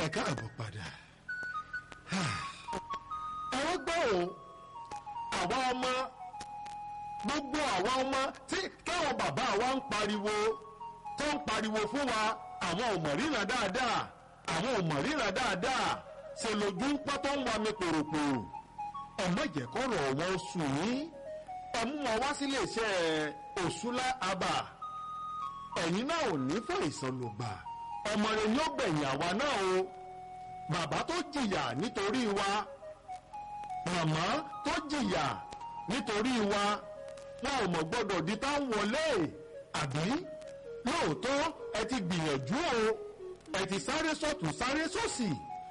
káàbọ̀ padà ẹ̀rọ gbọ́ o àwa ọmọ gbogbo àwa ọmọ tí káwọn bàbá wa ń pariwo tó ń pariwo fún wa àwọn ò mọ̀ ríran dáadáa àwọn ò mọ̀ ríran dáadáa ṣe lójú ń pọ́ tó ń wa mi pòròpòrò ọmọ ìjẹ́kọ̀rọ̀ wọn sùn yín ẹ mú wọn wá sílé iṣẹ́ òṣùlá abà ẹ̀yin náà ò ní fún ìsọlùgbà ọmọ rẹ ni ó gbẹ̀yìn àwa náà o bàbá tó jìyà nítorí wa màmá tó jìyà nítorí wa wọn ò mọ̀ gbọ́dọ̀ di tá ń wọlé àbí lóòótọ́ ẹ ti gbìyànjú o ẹ ti sáré sọ́tún sáré sósì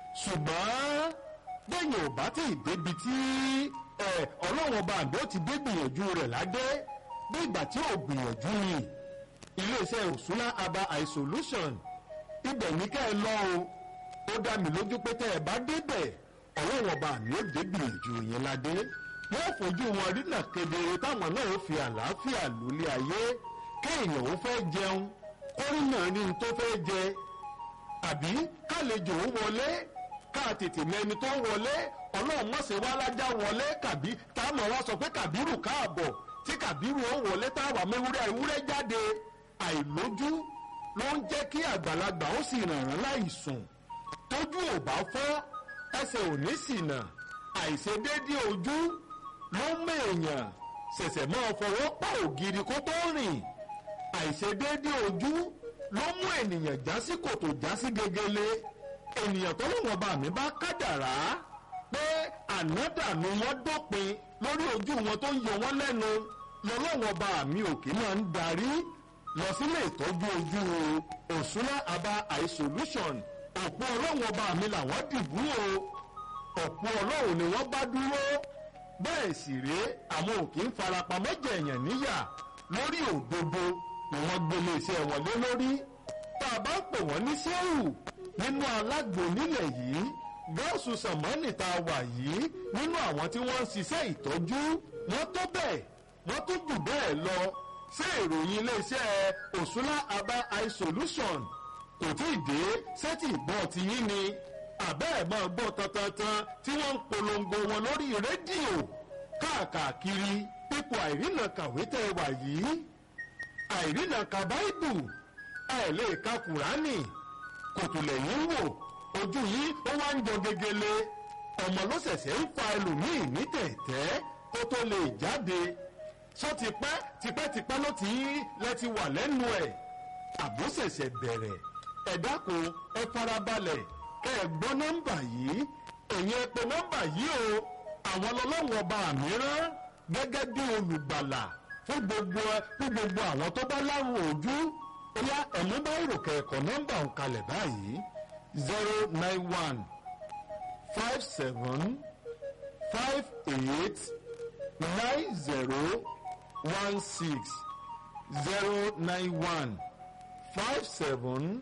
ṣùgbọ́n bẹ́yìn ò bá tí ì débi tí ọlọ́wọ́n bá àgbẹ̀ ó ti dé gbìyànjú rẹ̀ ládé bí ìgbà tí ò gbìyànjú ni iléeṣẹ́ òṣùlá aba isolation ibẹ̀ ní ká ẹ lọ o ó dá mi lójú pé tẹ́ ẹ bá débẹ̀ ọlọ́wọ́n bá àmì ó dé gbìyànjú yẹn ládé wọ́n fojú wọn rí nà kedere táwọn náà ó fi àlàáfíà lólé ayé kéèyàn ó fẹ́ jẹun kórìí náà ní n tó fẹ́ jẹ àbí kálejò ó wọlé ká tètè mẹni tó wọlé ọlọ́run mọ̀sẹ̀ wá lájà wọlé kàbí táwọn wá sọ pé kàbírù káàbọ̀ tí kàbírù ó wọlé táwa mẹ́wúrẹ́ ewúrẹ́ jáde àìlójú ló ń jẹ́ kí àgbàlagbà ó sì rànràn láìsùn tójú ò bá fọ́ ẹsẹ̀ ò ní ṣìnà àìṣedéédé ojú ló ń mèèyàn ṣẹ̀ṣẹ̀ máa fọwọ́ pa ògiri kó tó rìn àìṣedéédé ojú ló mú ènìyàn já sí kòtò já sí gegele ènìyàn tó lọ́wọ́ bá mi bá kádàrá pé ànádànù wọn dópin lórí ojú wọn tó ń yọ wọn lẹ́nu lọ́lọ́wọ́ bá mi òkè máa ń darí lọ sílé ìtọ́jú ojú òṣùlá aba eye solution òpó ọlọ́wọ́ bá mi làwọn dìbò o òpó ọlọ́run ni wọ́n bá dúró bẹ́ẹ̀ sì rèé àwọn òkè ń farapamọ́ jẹ̀yàn níyà lórí òdodo ni wọ́n gbélé iṣẹ́ wọn lé lórí tá a bá ń pè wọ́n ní sẹ́wù nínú alágbo nílẹ̀ yìí gọ́ọ̀sù sàmánì tá a wà yìí nínú àwọn tí wọ́n ń ṣiṣẹ́ ìtọ́jú wọ́n tó bẹ́ẹ̀ wọ́n tó jù bẹ́ẹ̀ lọ ṣé ìròyìn iléeṣẹ́ òṣùlá aba eye solution kò tí ì dé sẹ́tì ìgbọ́ ti yín ni àbẹ́ ẹ̀ máa gbọ́ tantantan tí wọ́n ń polongo wọn lórí rédíò káàkiri pípò àìrìnà kàwé tẹ́ wà yìí àìrìnà ka báìbù ẹ̀ lè ka kùránì kòtò lẹ́yìn wò ojú yìí ó wá ń jọ gegele ọmọ ló ṣẹ̀ṣẹ̀ ń fa ẹlòmíì ní tẹ̀tẹ́ kó tó lè jáde sọ tipẹ́ tipẹ́tipẹ́ ló ti lẹ́ ti wà lẹ́nu ẹ̀ àbó ṣẹ̀ṣẹ̀ bẹ̀rẹ̀ ẹ dákun ẹ farabalẹ̀ kẹ́ ẹ gbọ́ nọ́mbà yìí ẹ̀yin ẹ pè nọ́mbà yìí o àwọn ọlọ́wọ́n ọba mìíràn gẹ́gẹ́ bí olùgbàlà fún gbogbo fún gbogbo àwọn tó bá láwọn ojú bóyá ẹ̀mú bá ìròkè ẹ̀kọ́ nọ́mbà ń kalẹ̀ báyìí zero nine one five seven five eight nine zero one six zero nine one five seven